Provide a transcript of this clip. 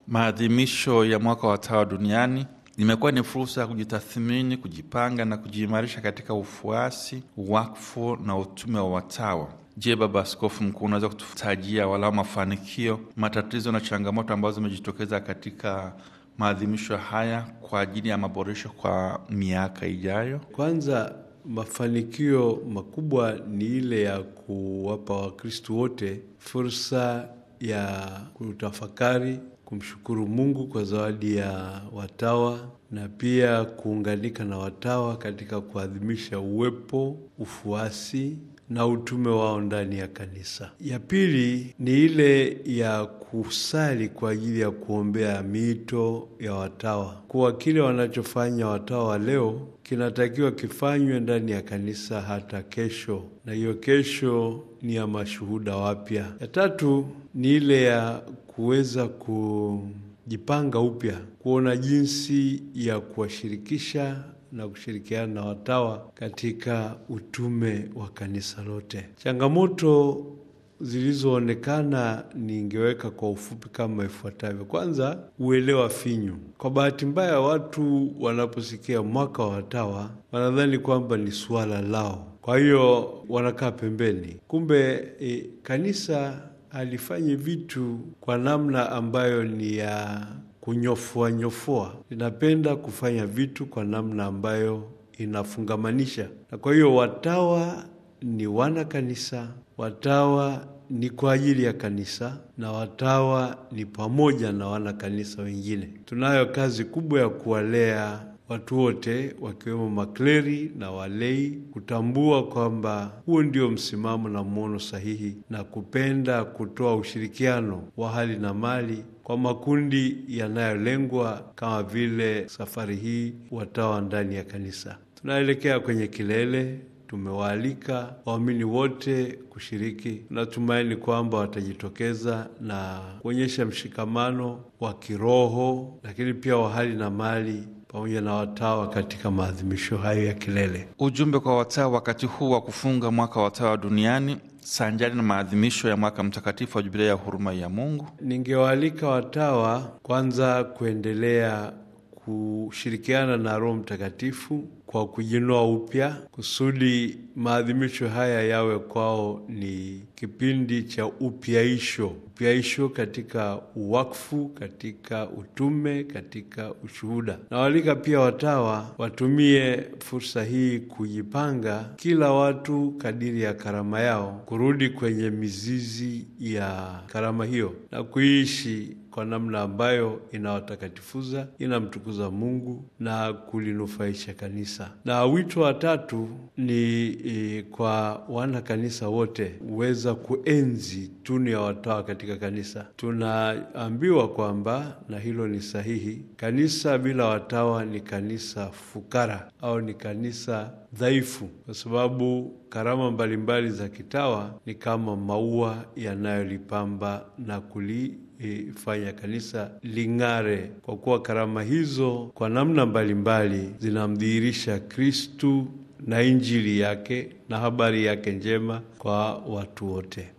Maadhimisho ya mwaka wa watawa duniani imekuwa ni fursa ya kujitathmini, kujipanga na kujiimarisha katika ufuasi, wakfu na utume wa watawa. Je, Baba Askofu Mkuu, unaweza kututajia walau mafanikio, matatizo na changamoto ambazo zimejitokeza katika maadhimisho haya kwa ajili ya maboresho kwa miaka ijayo? Kwanza, mafanikio makubwa ni ile ya kuwapa Wakristu wote fursa ya kutafakari, kumshukuru Mungu kwa zawadi ya watawa na pia kuunganika na watawa katika kuadhimisha uwepo, ufuasi na utume wao ndani ya kanisa. Ya pili ni ile ya kusali kwa ajili ya kuombea miito ya watawa, kuwa kile wanachofanya watawa leo kinatakiwa kifanywe ndani ya kanisa hata kesho, na hiyo kesho ni ya mashuhuda wapya. Ya tatu ni ile ya kuweza kujipanga upya, kuona jinsi ya kuwashirikisha na kushirikiana na watawa katika utume wa kanisa lote. Changamoto zilizoonekana ningeweka kwa ufupi kama ifuatavyo. Kwanza, uelewa finyu. Kwa bahati mbaya, watu wanaposikia mwaka wa watawa wanadhani kwamba ni suala lao, kwa hiyo wanakaa pembeni. Kumbe e, kanisa halifanyi vitu kwa namna ambayo ni ya kunyofua nyofua, linapenda kufanya vitu kwa namna ambayo inafungamanisha, na kwa hiyo watawa ni wana kanisa, watawa ni kwa ajili ya kanisa, na watawa ni pamoja na wana kanisa wengine. Tunayo kazi kubwa ya kuwalea watu wote wakiwemo makleri na walei, kutambua kwamba huo ndio msimamo na mwono sahihi, na kupenda kutoa ushirikiano wa hali na mali kwa makundi yanayolengwa kama vile safari hii watawa ndani ya kanisa. Tunaelekea kwenye kilele. Tumewaalika waamini wote kushiriki. Tunatumaini kwamba watajitokeza na kuonyesha mshikamano wa kiroho, lakini pia wa hali na mali pamoja na watawa katika maadhimisho hayo ya kilele. Ujumbe kwa watawa wakati huu wa kufunga mwaka wa watawa duniani sanjari na maadhimisho ya mwaka mtakatifu wa Jubilei ya huruma ya Mungu. Ningewaalika watawa kwanza kuendelea kushirikiana na Roho Mtakatifu kwa kujinoa upya kusudi maadhimisho haya yawe kwao ni kipindi cha upyaisho, upyaisho katika uwakfu, katika utume, katika ushuhuda. Nawaalika pia watawa watumie fursa hii kujipanga, kila watu kadiri ya karama yao, kurudi kwenye mizizi ya karama hiyo na kuishi kwa namna ambayo inawatakatifuza, inamtukuza Mungu na kulinufaisha kanisa. Na wito wa tatu ni e, kwa wana kanisa wote huweza kuenzi tunu ya watawa katika kanisa. Tunaambiwa kwamba, na hilo ni sahihi, kanisa bila watawa ni kanisa fukara au ni kanisa dhaifu, kwa sababu karama mbalimbali za kitawa ni kama maua yanayolipamba na kuli ifanya kanisa ling'are, kwa kuwa karama hizo kwa namna mbalimbali zinamdhihirisha Kristu na Injili yake na habari yake njema kwa watu wote.